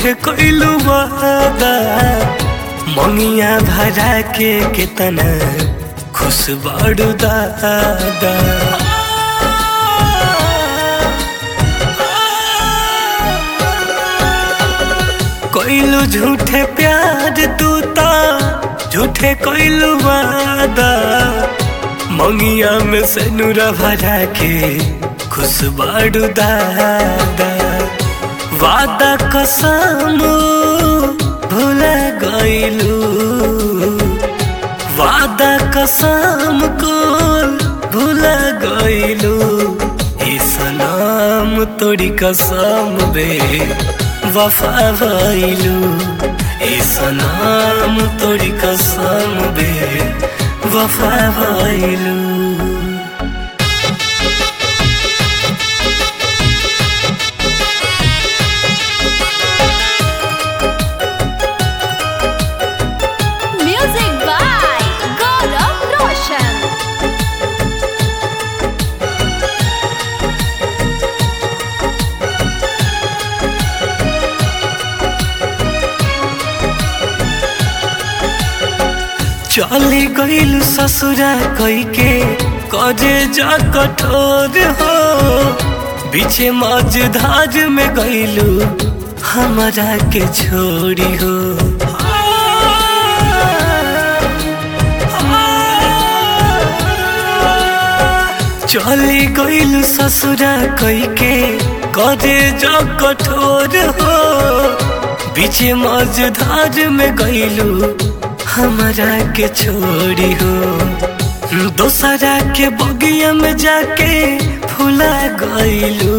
झूठे कोइलू वादा मंगिया भरा के कितना खुश बाड़ू दादा कोइलू झूठे प्यार तू ता झूठे कोइलू वादा मंगिया में से नूरा भरा के खुश बाड़ू दादा वादा कसम भूला गइलू वादा कसम को भूला गइलू ए सलाम तोरी कसम बे वफा भइलू ए सलाम तोरी कसम बे वफा भइलू Music by Gaurav Roshan. चली गईल ससुरा कई के कजे जा कठोर हो बीचे मझधार में गईलू हमारा के छोड़ी हो चली गईल ससुरा कई के कजे जा कठोर हो बीचे मझधार में गईलू हमारा के छोड़ी हो दोसरा के बगिया में जाके फुला गईलू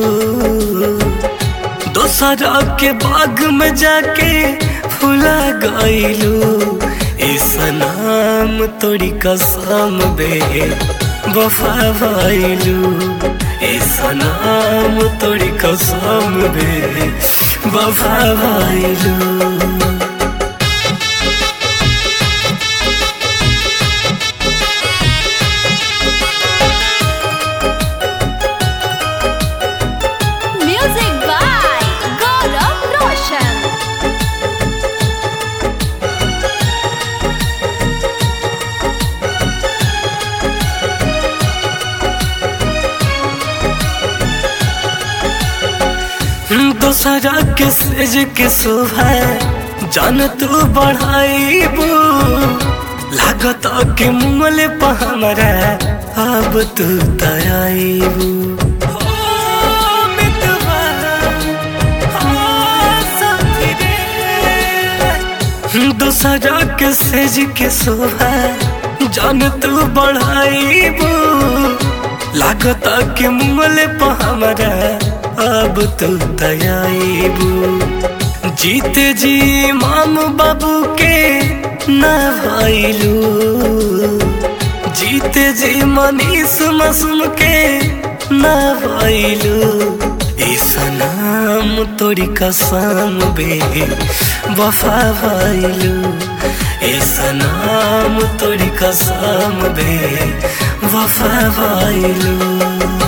दोसरा के बाग में जाके फुला गईलू इस नाम तोरी कसम बे वफा भइलू इस नाम तोरी कसम बे वफा भइलू Music by Gaurav Roshan. दोसरा के सेज के शोभा जान तू बढ़ाईबू लागत के मुमले पर हमरा अब तू तराईबू दोसरा के सेज के शोभा जान तू बढ़ाईबू लागत के मुमले पर हमरा अब तो दयाबू जीते जी माम बाबू के न भइलू जीते जी मनीष मासूम के न भइलू इस नाम तोरी कसम बे वफा भइलू इस नाम तोरी कसम बे वफा भइलू